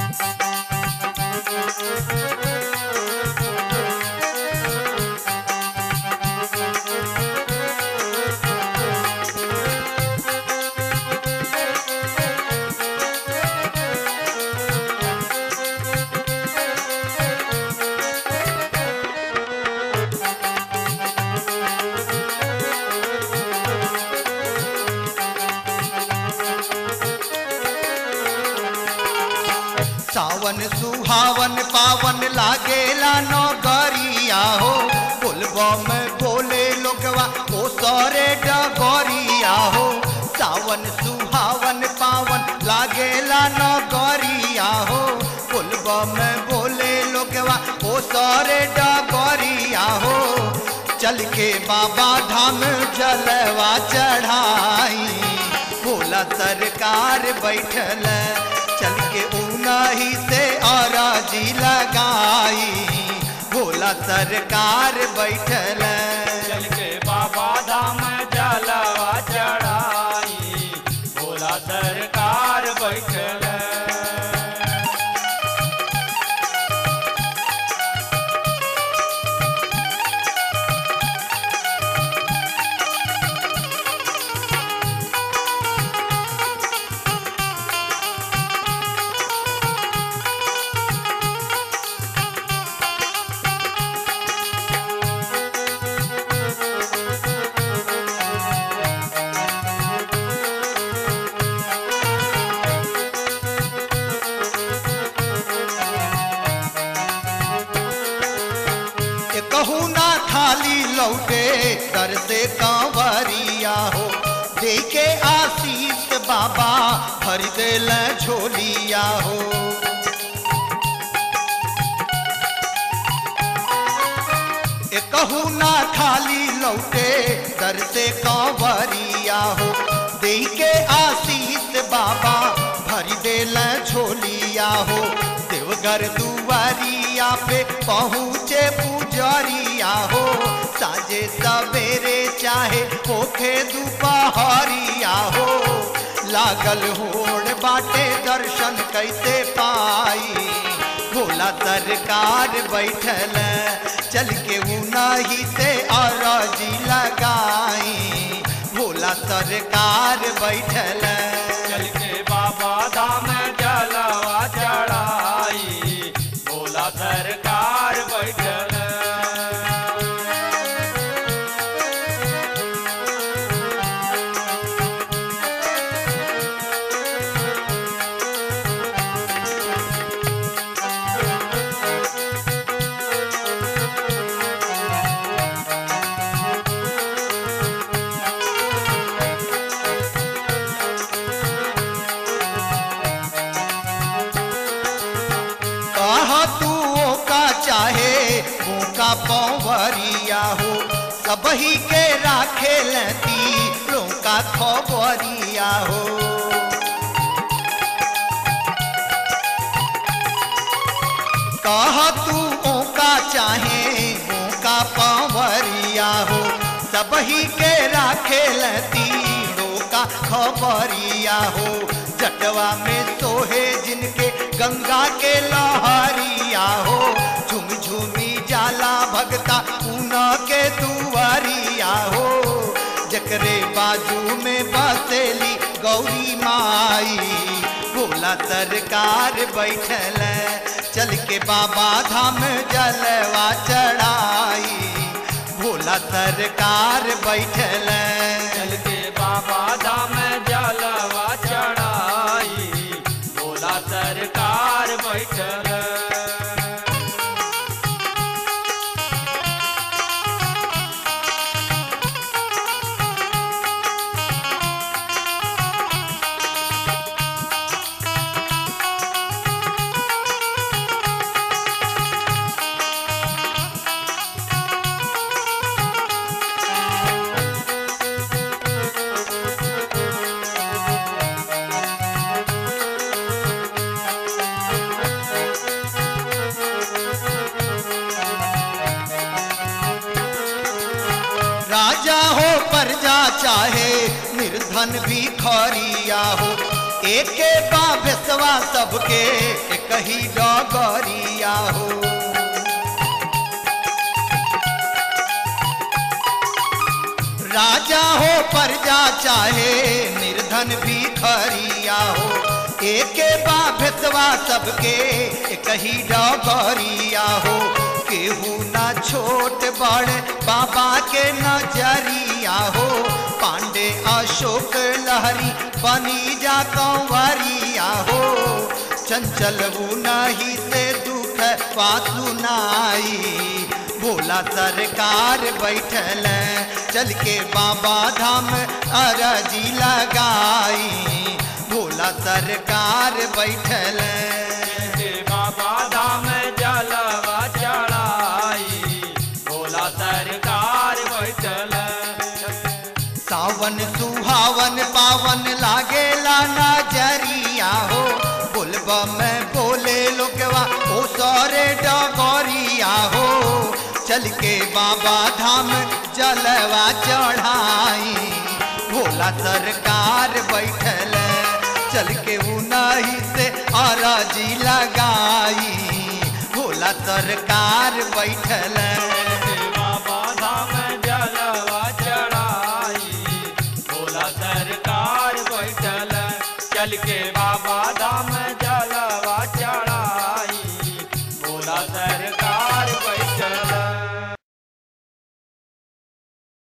सावन सुहावन पावन लागेला नगरिया हो बोलबा में बोले लोगवा ओ सरे डगरिया हो सावन सुहावन पावन लागेला नगरिया हो बोलबा में बोले लोगवा ओ सरे डगरिया हो चल के बाबा धाम जलवा चढ़ाई भोला सरकार बैठल चल के उनही से औराजी लगाई भोला सरकार बैठल चल के बाबा धाम जलवा चढ़ाई भोला सरकार बैठल ये कहू ना खाली लौटे दर से कांवरिया हो दे के आशीष बाबा भर दिल झोलिया हो ये कहू ना खाली लौटे दर से कांवरिया हो दे के आशीष बाबा भर दिल झोलिया हो देवघर दुआरिया पे पहुँचे पुजारिया हो साजे सवेरे चाहे होखे दोपहरिया हो लागल होड़ बाटे दर्शन कैसे पाई भोला सरकार बैठल चल के उनही से अरजी लगाई भोला सरकार बैठल चल के बाबा धाम जलवा चढ़ाई भोला सरकार बैठल कहा तू ओ का चाहे वो का पौवरिया हो सबही के राखे लती का खबरिया हो कहा तू ओका चाहे ओका पावरिया हो सबही के राखे तीरों का खबरिया हो जटवा में सोहे जिनके गंगा के लहरिया हो झुम झुमी जाला भगता ऊना के दुआरिया हो जकरे बाजू में बसेली गौरी माई भोला सरकार बैठल चल के बाबा धाम जलवा चढ़ाई भोला सरकार बैठल चल के बाबा धाम जलवा चढ़ाई भोला सरकार बैठल राजा हो प्रजा चाहे निर्धन भी खरिया हो एके बाबेसवा सबके एक ही डगरिया हो राजा हो प्रजा चाहे निर्धन भी खरिया हो एके बा भेतवा सबके एक ही डगरिया हो केहू ना छोट बड़ बाबा के नजरिया हो पांडे अशोक लहरी बनी जा कंवरिया हो चंचल नहीं से दुख पासु नाई भोला सरकार बैठल चल के बाबा धाम अरजी लगाई भोला सरकार बैठल के बाबा धाम जलवा चढ़ाई भोला सरकार बैठल सावन सुहावन पावन लागेला नजरिया हो बोलबा में बोले लोगवा ओ सारे डगरिया हो चल के बाबा धाम जलवा चढ़ाई भोला सरकार बैठल चल के उनही से अरजी लगाई भोला सरकार बैठल के बाबा धाम जलवा चढ़ाई भोला सरकार बैठल चल के बाबा धाम जलवा